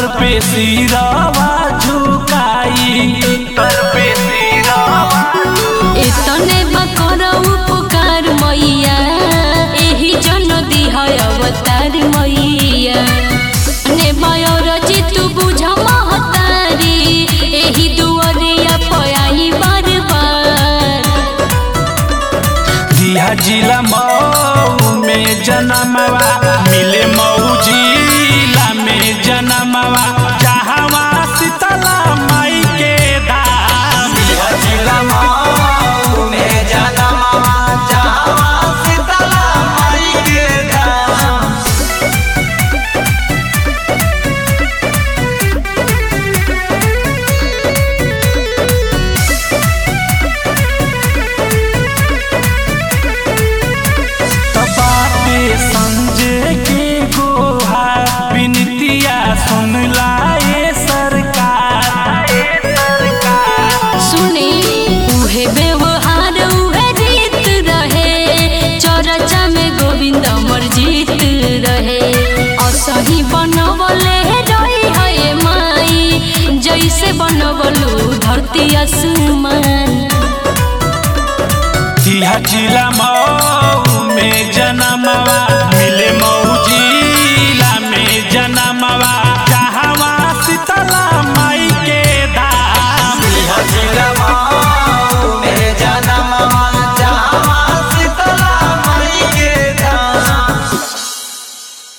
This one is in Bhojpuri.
पे सिरवा झुकाई तर पे सिरवा एतने बकर उपकार मैया एही जन दिह अवतार मैया ने बयर चितु बुझ महतारी एही दुअरिया पयाई बार बार दिया जिला मऊ में जनमवा मिले मऊ जिला में जनमवा जहवा शीतला माई के धाम दिया जिला मऊ में जनमवा जहवा शीतला माई के धाम बाटे संजय के गोहा विनतिया सुन लाए सरकार सुने उहे व्यवहार उहे रीत रहे चरचा में गोविंद अमर जीत रहे असही बनवले रही है माई जैसे बनवलू धरती आसमान दिया जिला मऊ में जनमवा